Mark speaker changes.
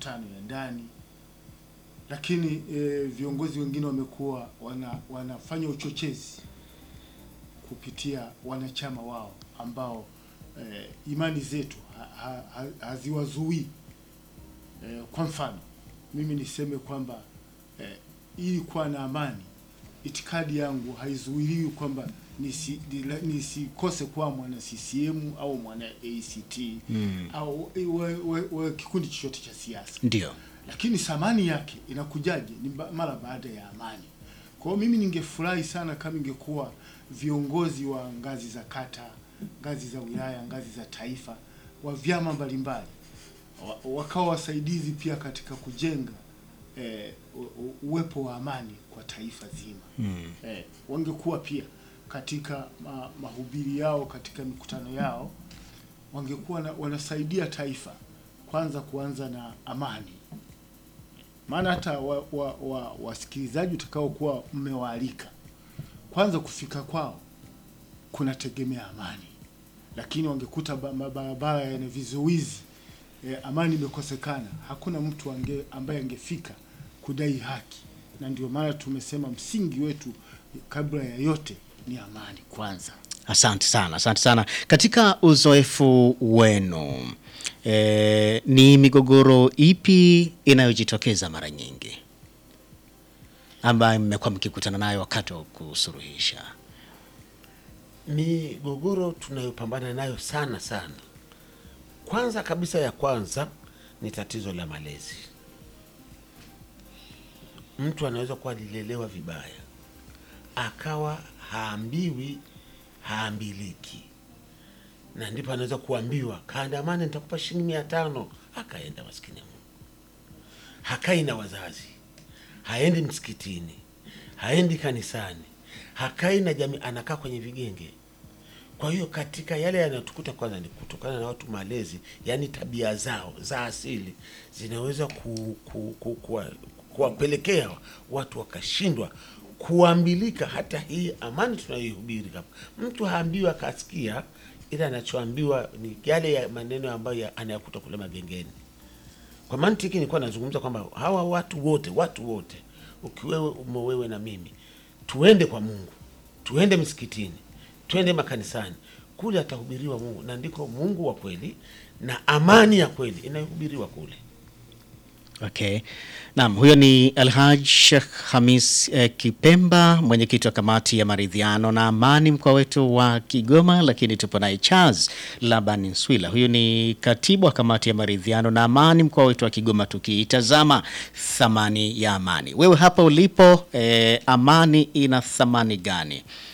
Speaker 1: mikutano ya ndani, lakini e, viongozi wengine wamekuwa wana, wanafanya uchochezi kupitia wanachama wao ambao e, imani zetu ha, ha, ha, haziwazuii. E, kwa mfano mimi niseme kwamba e, ili kuwa na amani, itikadi yangu haizuiliwi kwamba nisi- nila- nisikose kuwa mwana CCM au mwana ACT
Speaker 2: Mm.
Speaker 1: au wa, wa, wa kikundi chochote cha siasa
Speaker 2: Ndio.
Speaker 1: lakini thamani yake inakujaje? Ni ba- mara baada ya amani. Kwa hiyo mimi ningefurahi sana kama ingekuwa viongozi wa ngazi za kata, ngazi za wilaya, ngazi za taifa, wa vyama mbalimbali wa- wakawa wasaidizi pia katika kujenga eh, u- u- uwepo wa amani kwa taifa zima
Speaker 2: Mm.
Speaker 1: eh, wangekuwa pia katika ma, mahubiri yao katika mikutano yao wangekuwa na, wanasaidia taifa kwanza kuanza na amani, maana hata wa, wa, wa, wasikilizaji utakaokuwa mmewaalika kwanza kufika kwao kunategemea amani, lakini wangekuta ba- mabarabara yana vizuizi eh, amani imekosekana, hakuna mtu ange, ambaye angefika kudai haki, na ndio maana tumesema msingi wetu kabla ya yote ni amani kwanza.
Speaker 2: Asante sana, asante sana. Katika uzoefu wenu e, ni migogoro ipi inayojitokeza mara nyingi ambayo mmekuwa mkikutana nayo wakati wa kusuluhisha?
Speaker 3: Migogoro tunayopambana nayo sana sana, kwanza kabisa, ya kwanza ni tatizo la malezi. Mtu anaweza kuwa alilelewa vibaya, akawa haambiwi, haambiliki, na ndipo anaweza kuambiwa kaandamane, nitakupa shilingi mia tano, akaenda. Maskini ya Mungu, hakai na wazazi, haendi msikitini, haendi kanisani, hakai na jamii, anakaa kwenye vigenge. Kwa hiyo katika yale yanayotukuta, kwanza ni kutokana na watu malezi, yaani tabia zao za asili zinaweza ku, ku, ku, kuwa- kuwapelekea watu wakashindwa kuambilika. Hata hii amani tunayoihubiri hapa, mtu haambiwa akasikia, ila anachoambiwa ni yale ya maneno ambayo ya- anayakuta kule magengeni. Kwa mantiki nilikuwa nazungumza kwamba hawa watu wote, watu wote, ukiwewe umo wewe na mimi, tuende kwa Mungu, tuende msikitini, tuende makanisani, kule atahubiriwa Mungu, na ndiko Mungu wa kweli na amani ya kweli inayohubiriwa kule.
Speaker 2: Okay. Naam, huyo ni Alhaj Sheikh Hamis eh, Kipemba, mwenyekiti wa kamati ya maridhiano na amani mkoa wetu wa Kigoma, lakini tupo naye Charles Laban Nswila, huyu ni katibu wa kamati ya maridhiano na amani mkoa wetu wa Kigoma, tukiitazama thamani ya amani. Wewe hapa ulipo, eh, amani ina thamani gani?